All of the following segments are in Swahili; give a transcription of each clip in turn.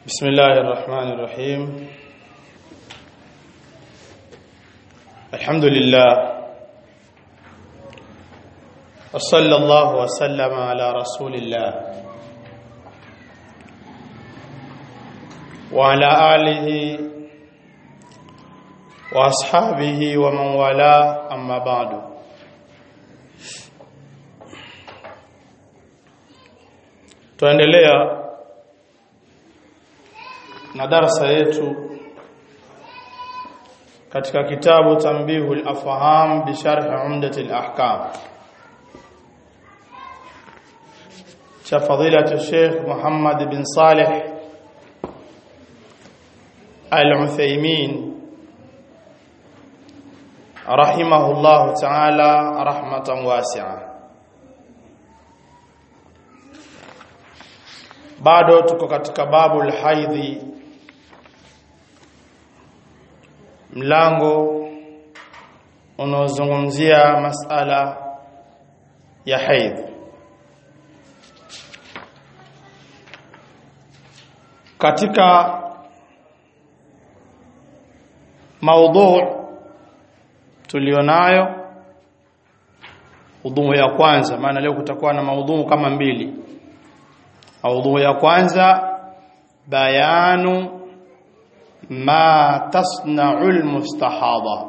بسم الله الرحمن الرحيم الحمد لله وصلى الله وسلم على رسول الله وعلى آله وأصحابه ومن والاه أما بعد tuendelea na darasa yetu katika kitabu Tanbihu al-Afham bi Sharh Umdat al-Ahkam cha fadilatu Sheikh Muhammad bin Saleh Al-Uthaymeen rahimahullah ta'ala rahmatan wasi'a bado tuko katika babu al-haidhi mlango unaozungumzia masala ya haidh katika maudhu tulionayo udhu ya kwanza maana leo kutakuwa na maudhu kama mbili maudhu ya kwanza bayanu ma tasna'u almustahadha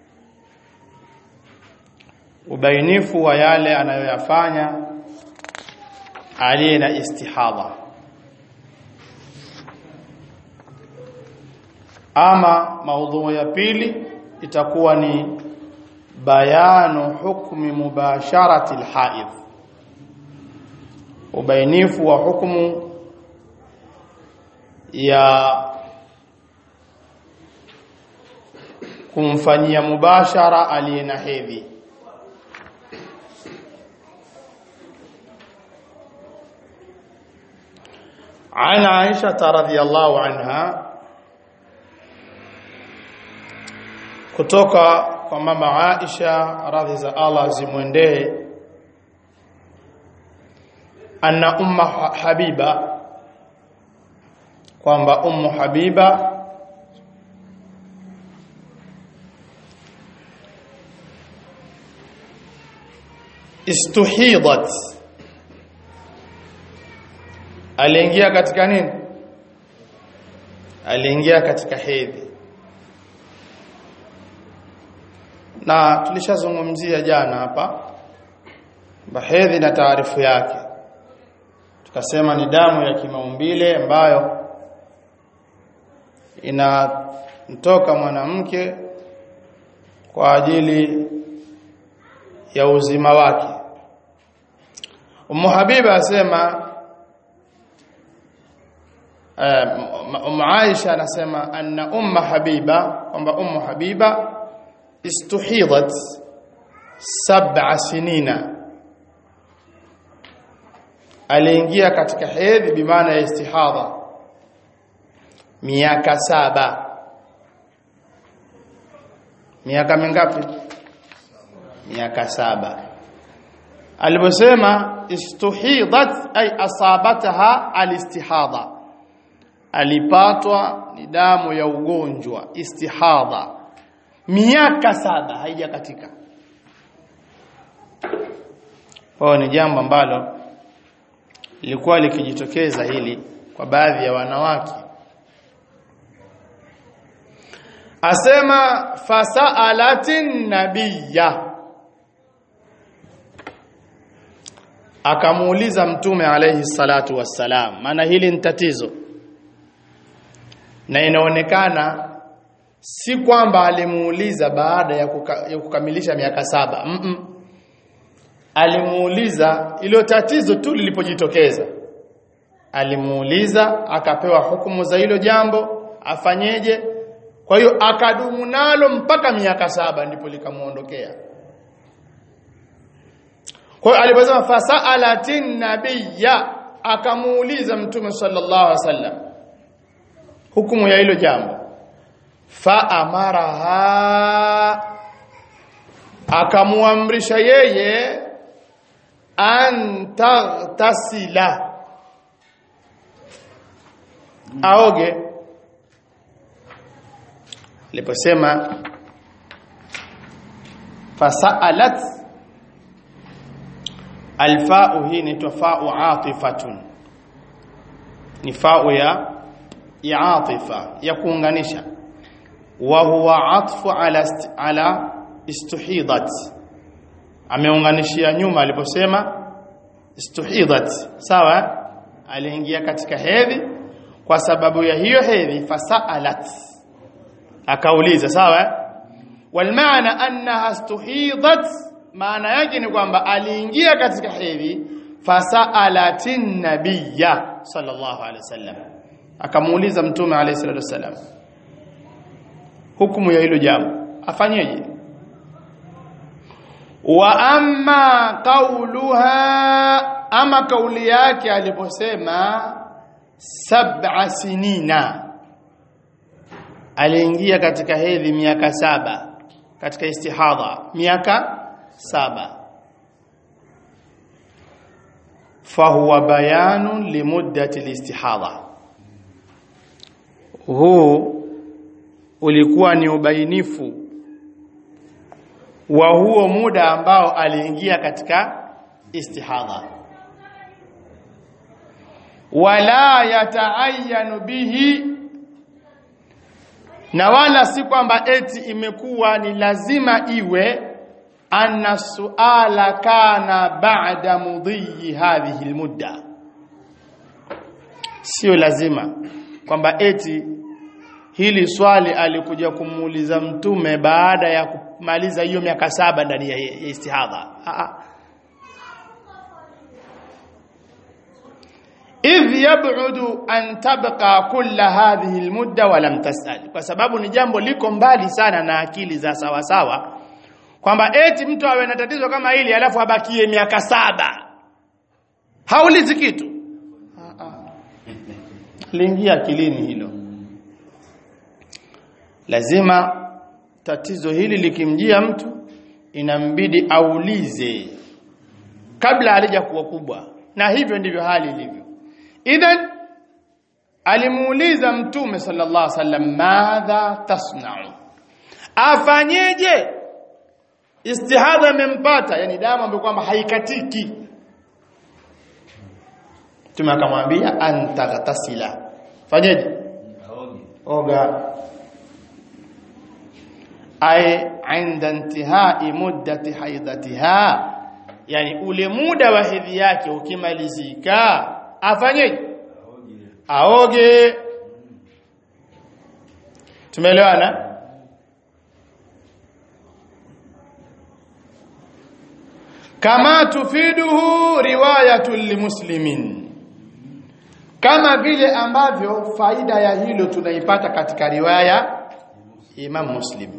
ubainifu wa yale anayoyafanya aliye na istihadha ama maudhu ya pili itakuwa ni bayanu hukmi mubasharati alhaid ubainifu wa hukumu ya kumfanyia mubashara aliye na hedhi عن عائشة رضي الله عنها kutoka kwa mama Aisha radhi za Allah zimwendee anna umma Habiba kwamba ummu Habiba istuhidat aliingia katika nini aliingia katika hedhi na tulishazungumzia jana hapa hedhi na taarifu yake tukasema ni damu ya kimaumbile ambayo inamtoka mwanamke kwa ajili ya uzima wake Ummu Habiba asema Ummu Aisha anasema anna Ummu Habiba kwamba Ummu Habiba istuhidat sab'a sinina aliingia katika hedhi bimaana ya istihadha miaka saba miaka mingapi miaka saba aliposema istuhidat ay asabataha alistihadha alipatwa ni damu ya ugonjwa istihadha miaka saba haija katika kwa ni jambo ambalo lilikuwa likijitokeza hili kwa baadhi ya wanawake asema fasaalatin nabiyya akamuuliza mtume alayhi salatu wassalam maana hili ni tatizo na inaonekana si kwamba alimuuliza baada ya, kuka, ya kukamilisha miaka saba mm -mm. alimuuliza ilo tatizo tu lilipojitokeza alimuuliza akapewa hukumu za hilo jambo afanyeje kwa hiyo akadumu nalo mpaka miaka saba ndipo likamuondokea kwa hiyo aliposema fasaalatin nabiyya akamuuliza mtume sallallahu alaihi wasallam hukumu ya hilo jambo fa amaraha akamuamrisha yeye an taghtasila aoge aliposema fasalat alfa'u hii ni tofau atifatun ni fa'u ya ya atifa ya kuunganisha wa huwa atfu ala ist, ala istuhidat ameunganishia nyuma aliposema istuhidat sawa aliingia katika hedhi kwa sababu ya hiyo hedhi fasalat akauliza sawa walmaana annaha istuhidat maana yake ni kwamba aliingia katika hedhi fasalatin nabiyya sallallahu alaihi wasallam akamuuliza mtume alayhi salatu wasallam hukumu ya hilo jambo afanyeje wa amma qauluha ama kauli yake aliposema sab'a sinina aliingia katika hedhi miaka saba katika istihadha miaka saba fahuwa bayanu limuddati listihadha huu ulikuwa ni ubainifu wa huo muda ambao aliingia katika istihadha wala yataayanu bihi na wala si kwamba eti imekuwa ni lazima iwe anna suala kana ba'da mudhi hadhihi almudda sio lazima kwamba eti hili swali alikuja kumuuliza mtume baada ya kumaliza hiyo miaka saba ndani ya istihadha idh yab'udu an tabqa kulla hadhihi almudda wa lam tas'al kwa sababu ni jambo liko mbali sana na akili za sawa sawa kwamba eti mtu awe na tatizo kama hili alafu abakie miaka saba haulizi kitu liingia akilini hilo lazima tatizo hili likimjia mtu inambidi aulize kabla halija kuwa kubwa na hivyo ndivyo hali ilivyo idhan alimuuliza mtume sallallahu alaihi wasallam madha tasna'u afanyeje istihadha imempata yani damu ambayo kwamba haikatiki mtume akamwambia antaghtasila fanyeje oga ay inda intihai muddati haidatiha yani ule muda wa hedhi yake ukimalizika afanyeje aoge tumeelewana kama tufiduhu riwayatu limuslimin kama vile ambavyo faida ya hilo tunaipata katika riwaya Imam Muslim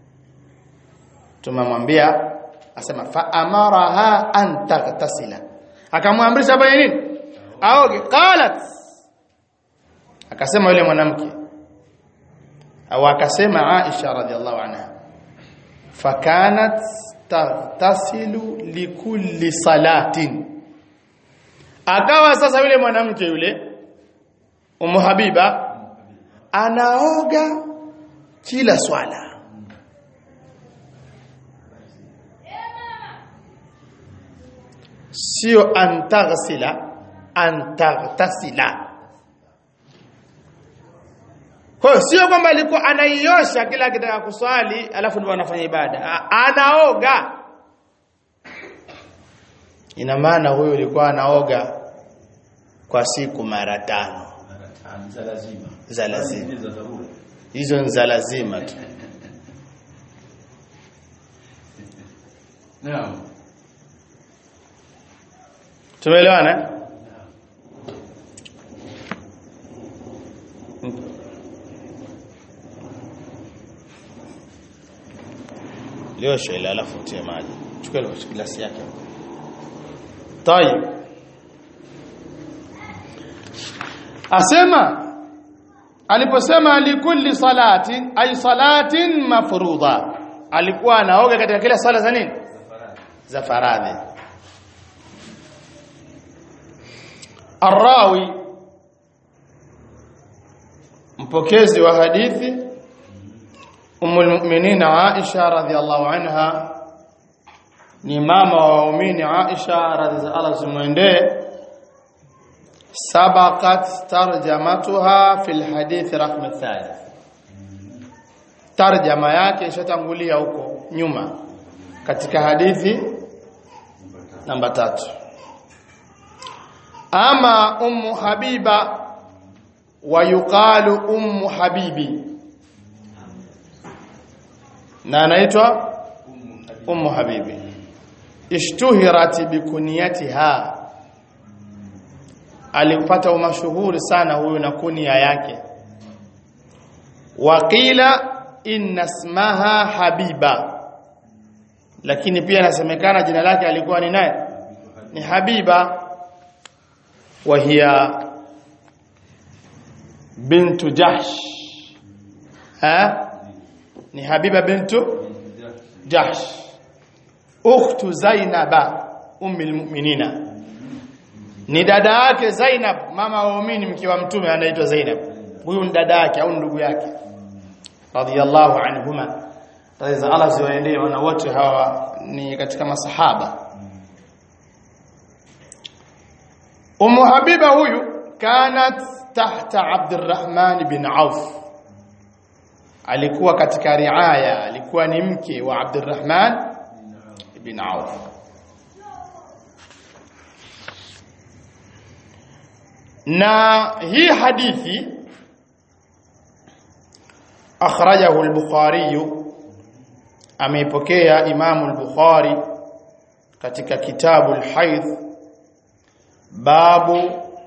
tumemwambia asema fa amaraha an taghtasila akamwamrisha fanye nini aoge qalat akasema yule mwanamke au akasema Aisha radhiallahu anha fakanat taghtasilu likulli salatin akawa sasa yule mwanamke yule Ummu Habiba anaoga kila swala sio antaghsila antaghtasila kwa hiyo sio kwamba alikuwa anaiosha kila akitaka kuswali alafu ndio anafanya ibada anaoga ina maana huyo alikuwa anaoga kwa siku mara tano za lazima za lazima za dharura hizo ni za lazima tu naam tumeelewana liosho ile alafu tie maji chukua ile glasi yake tayib asema aliposema likulli salatin ay salatin mafruḍa alikuwa anaoga katika kila sala za nini za faradhi الراوي mpokezi wa hadithi Ummul Mu'minin Aisha radhiallahu anha ni mama wa waumini Aisha radhiallahu Allah zimwendee sabaqat tarjamatuha fil hadith raqm thalith tarjama yake ishatangulia huko nyuma katika hadithi namba tatu ama ummu habiba wa yuqalu ummu habibi na anaitwa ummu habibi ishtuhirat bikuniyatiha alipata umashuhuri sana huyu na kunia yake waqila inna ismaha habiba lakini pia inasemekana jina lake alikuwa ni naye ni habiba wa hiya bintu jahsh ha ni habiba bintu jahsh ukhtu zainaba ummi almu'minina ni dada yake Zainab mama wa waumini mke wa mtume anaitwa Zainab huyu ni dada yake au ndugu yake radhiyallahu anhuma radhi Allah ziwaendee wana wote hawa ni katika masahaba Ummu Habiba huyu kanat tahta Abdurrahman bin Auf alikuwa katika riaya alikuwa ni mke wa Abdurrahman bin Auf na hii hadithi akhrajahu al-Bukhari ameipokea Imamu al-Bukhari katika kitabu al-Hayd babu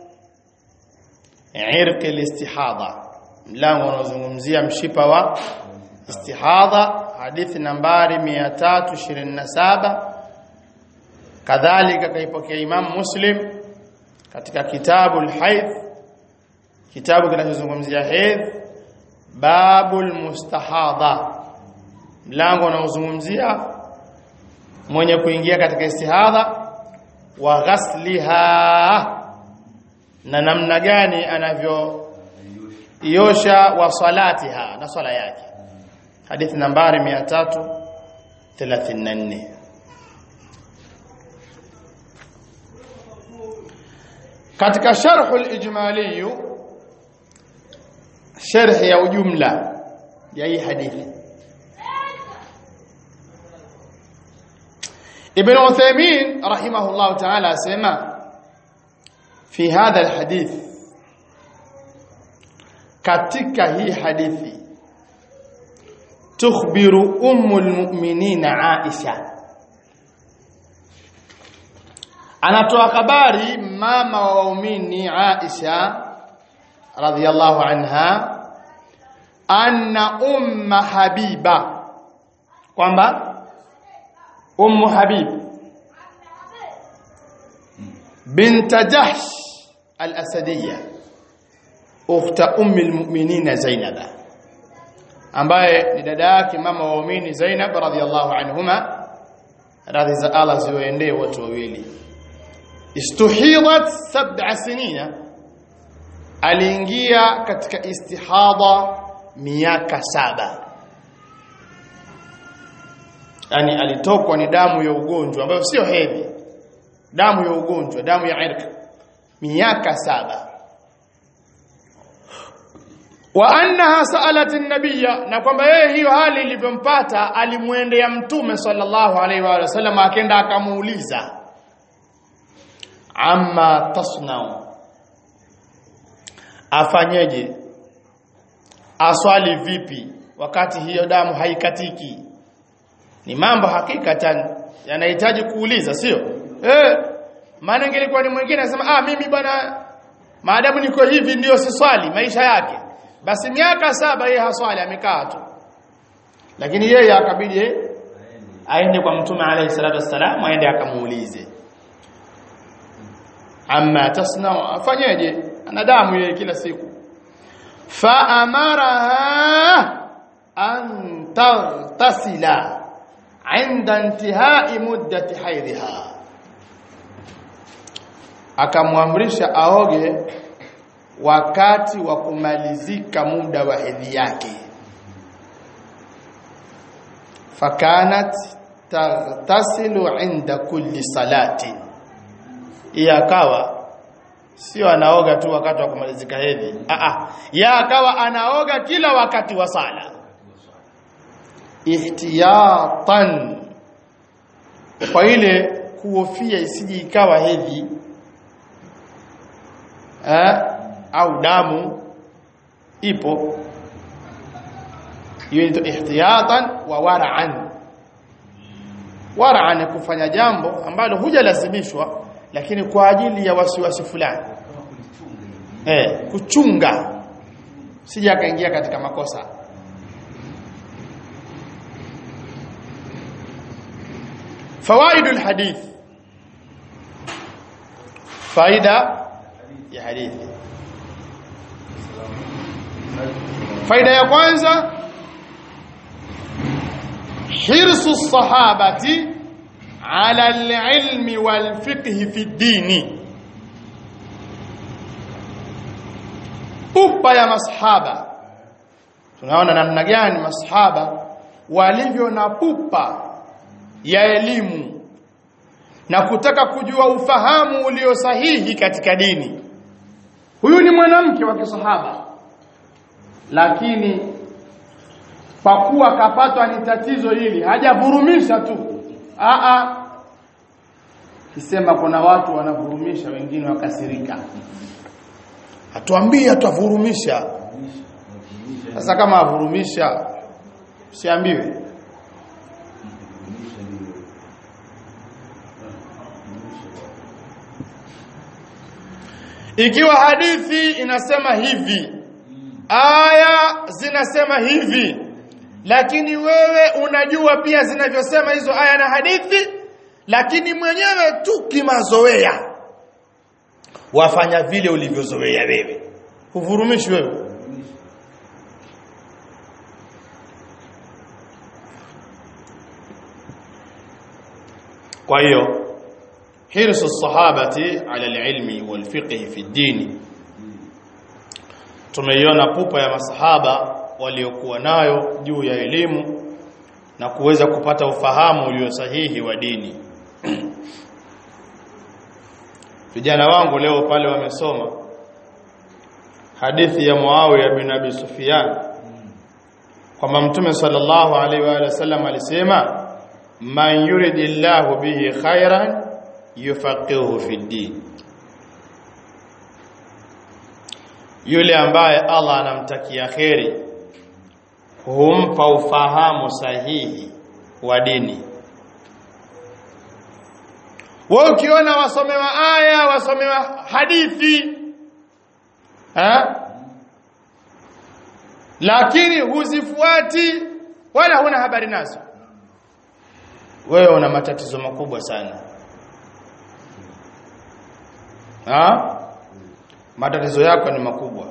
irq al-istihadha mlango unaozungumzia mshipa wa istihadha hadithi nambari 327 kadhalika kaipokea Imam Muslim katika kitabu al-Hayd kitabu kinachozungumzia hedhi babul mustahadha mlango unaozungumzia mwenye kuingia katika istihadha wa ghasliha na namna gani anavyo iosha wa salatiha na swala yake hadithi nambari 334 katika sharh al-ijmali sharh ya ujumla ya hii hadithi Ibn Uthaymeen rahimahullah ta'ala asema fi hadha alhadith katika hii hadithi tukhbiru ummul mu'minina Aisha anatoa habari mama wa waumini Aisha radhiyallahu anha anna umma habiba kwamba ummu habib bint jahsh al-asadiyya ukhta ummi al-mu'minin zainab ambaye ni dada yake mama wa waumini Zainab radhiyallahu anhuma radhi za Allah ziwaendee watu wawili istuhidat sab'a sinina aliingia katika istihadha miaka saba yani alitokwa ni damu ya ugonjwa ambayo sio hedhi damu ya ugonjwa damu ya irq miaka saba wa annaha sa'alat an-nabiyya na kwamba yeye hiyo hali ilivyompata alimwendea mtume sallallahu alaihi wa sallam akaenda akamuuliza amma tasnau afanyeje aswali vipi wakati hiyo damu haikatiki ni mambo hakikatan yanahitaji kuuliza sio eh maana ingelikuwa ni mwingine anasema ah mimi bwana maadamu niko hivi ndio siswali maisha yake basi miaka saba yeye haswali amekaa tu lakini yeye akabidi aende kwa mtume alayhi salatu wassalam aende akamuulize amma tasna afanyeje ana damu yeye kila siku fa amaraha an taghtasila inda intihai muddati haidhiha akamwamrisha aoge wakati wa kumalizika muda wa hedhi yake fakanat taghtasilu inda kulli salati akawa sio anaoga tu wakati wa kumalizika hedhi a a ya akawa anaoga kila wakati wa sala ihtiyatan kwa ile kuhofia isije ikawa hedhi eh, au damu ipo hiyo ndio ihtiyatan wa wara'an wara'an kufanya jambo ambalo hujalazimishwa lakini kwa ajili ya wasiwasi fulani eh kuchunga sije akaingia katika makosa فوائد الحديث فائده ya hadithi faida ya kwanza hirsu sahabati ala alilmi walfiqh fi dini upa ya masahaba tunaona namna gani masahaba walivyo na pupa ya elimu na kutaka kujua ufahamu ulio sahihi katika dini huyu ni mwanamke wa kisahaba lakini kwa kuwa kapatwa ni tatizo hili hajavurumisha tu a a kisema kuna watu wanavurumisha wengine wakasirika atuambie atavurumisha sasa kama avurumisha siambiwe ikiwa hadithi inasema hivi aya zinasema hivi lakini wewe unajua pia zinavyosema hizo aya na hadithi lakini mwenyewe tu kimazoea wafanya vile ulivyozoea wewe huvurumishi wewe kwa hiyo hirsu sahabati ala alilmi walfiqh fi dini tumeiona pupa ya masahaba waliokuwa nayo juu ya elimu na kuweza kupata ufahamu ulio sahihi wa dini vijana wangu leo pale wamesoma hadithi ya Muawiya bin Abi Sufyan kwamba Mtume sallallahu alaihi wa sallam alisema man yuridillahu bihi khairan yufaqihu fi din yule ambaye Allah anamtakia kheri humpa ufahamu sahihi wa dini wewe ukiona wasomewa aya wasomewa hadithi ha? lakini huzifuati wala huna habari nazo wewe una matatizo makubwa sana ha? matatizo yako ni makubwa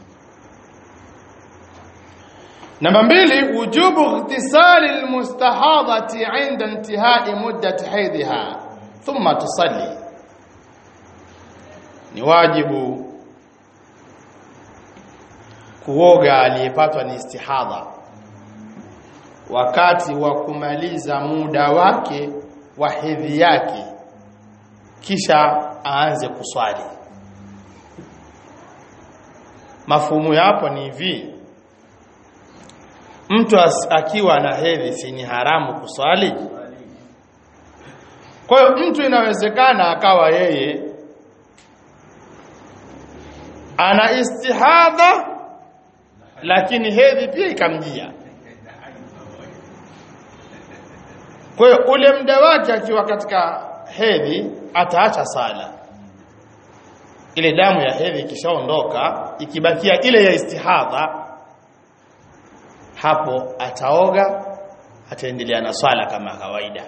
namba mbili wujubu ightisali almustahadati inda intihai muddati haidhiha thumma tusalli ni wajibu kuoga aliyepatwa ni istihadha wakati wa kumaliza muda wake wa hedhi yake kisha aanze kuswali mafumu yapo ni hivi mtu akiwa na hedhi si ni haramu kuswali kwa hiyo mtu inawezekana akawa yeye ana istihadha lakini hedhi pia ikamjia kwa hiyo ule muda wake akiwa katika hedhi ataacha sala ile damu ya hedhi ikishaondoka ikibakia ile ya istihadha hapo ataoga ataendelea na swala kama kawaida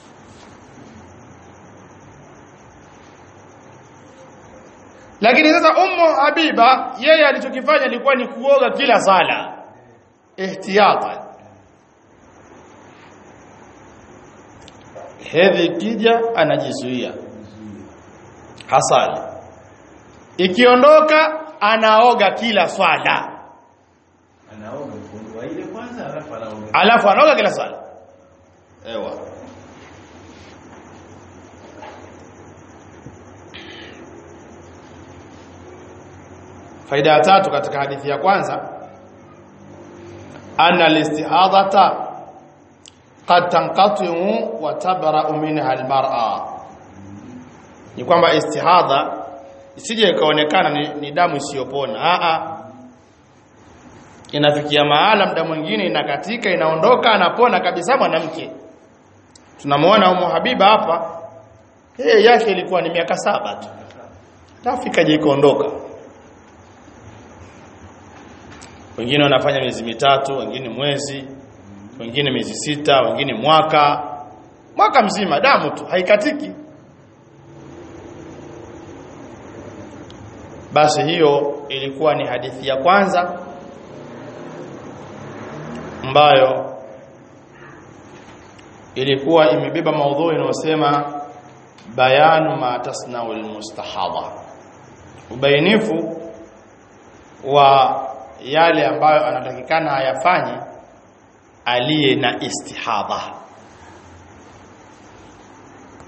lakini sasa ummu habiba yeye alichokifanya ilikuwa ni kuoga kila sala ihtiyatan hedhi ikija anajizuia hasali ikiondoka anaoga kila swala anaoga kufungua ile kwanza alafu anaoga alafu anaoga kila swala ewa faida ya tatu katika hadithi ya kwanza anna alistihadata qad tanqati'u wa tabra'u minha almar'a ni kwamba istihadha isije ikaonekana ni, ni damu isiyopona a a inafikia mahala muda mwingine inakatika inaondoka anapona kabisa mwanamke tunamuona umu habiba hapa yeye yake ilikuwa ni miaka saba tu tafika je ikaondoka wengine wanafanya miezi mitatu wengine mwezi wengine miezi sita wengine mwaka mwaka mzima damu tu haikatiki basi hiyo ilikuwa ni hadithi ya kwanza ambayo ilikuwa imebeba maudhui inayosema bayanu ma tasnau almustahadha ubainifu wa yale ambayo anatakikana ayafanye aliye na istihadha